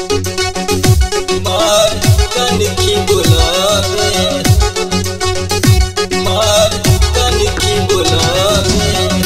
मार कनखी बुलावे मार कनखी बुलावे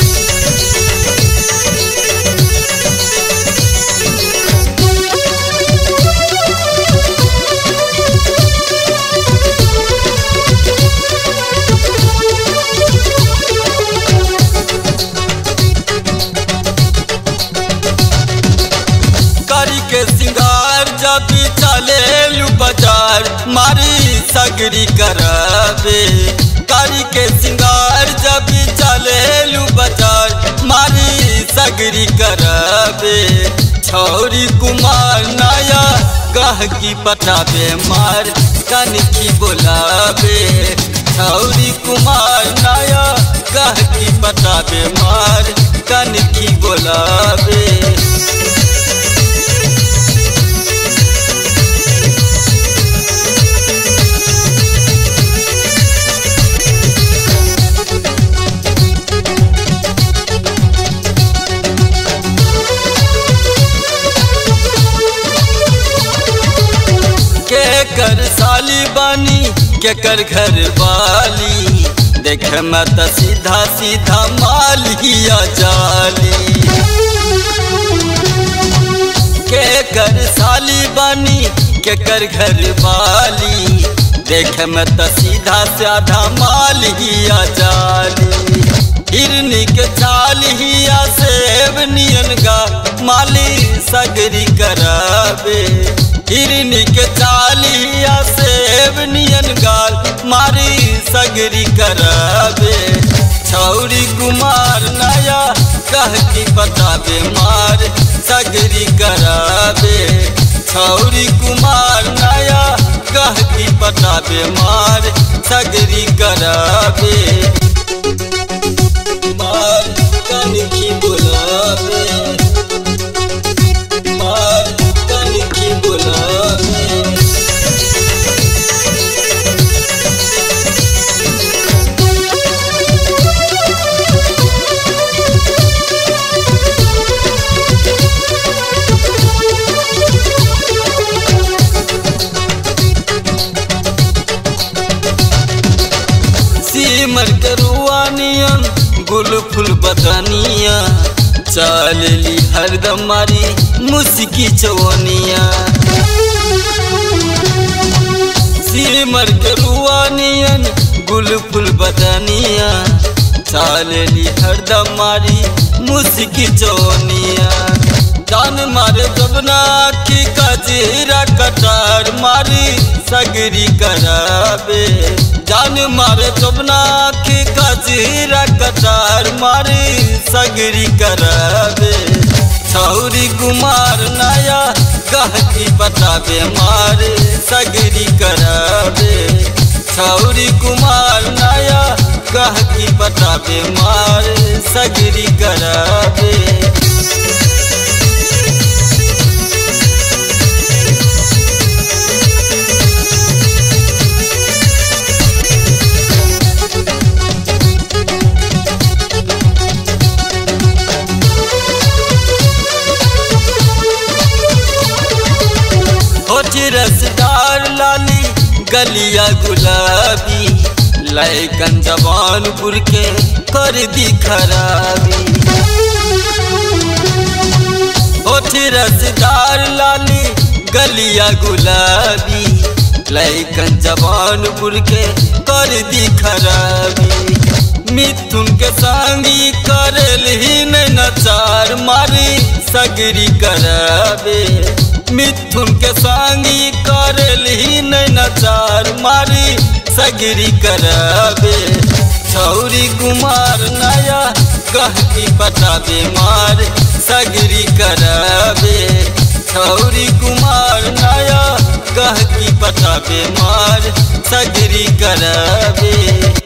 करी के सिंगार जब चले लू बाजार मारी सगरी करावे करी के सिंगार जब चले लू बाजार मारी सगरी करावे छौरी कुमार नया गहकी पटावे मार कनखी बोलावे छौरी कुमार नया गहकी पटावे मार कनखी बोलावे के कर साली बानी के कर घर वाली देख में त सीधा सीधा मालिया जाली के कर साली बानी के कर घर वाली देख में त सीधा साधा मालिया जाली हिरनी के चालिया सेब नियन गा माली सगरी करावे हिरनी के चालिया सेब नियन गाल मारी सगरी करावे छौरी कुमार नया कह की बतावे मार सगरी करावे छौरी कुमार नया कह की बतावे मार सगरी करावे मार कनखी बुलावे मार कनखी बुलावे सीमर करुआ नियन गुल फुल बदनिया चलली हरदम मारी मुस्की चवनिया सीमर करुआ नियन गुल फुल बदनिया चलली हरदम मारी मुस्की चवनिया जान मारे जबना की कजीरा कटार मारी सगरी करावे जान मारे जबना की कजीरा कटार मारी सगरी करावे छौरी कुमार नया गहकी बतावे मारे सगरी करावे छौरी कुमार नया गहकी बतावे मारे सगरी करावे होठ रसदार लाली गलिया गुलाबी लैकन जवानपुर के कर दी खराबी होठ रसदार लाली गलिया गुलाबी लैकन जवानपुर के कर दी खराबी मिथुन के संगी करल ही नहीं नचार मारी सगरी करावे मिथुन के संगी करल ही नहीं नचार मारी सगरी करावे छौरी कुमार नया गहकी पटावे मार सगरी करावे छौरी कुमार नया गहकी पटावे मार सगरी करावे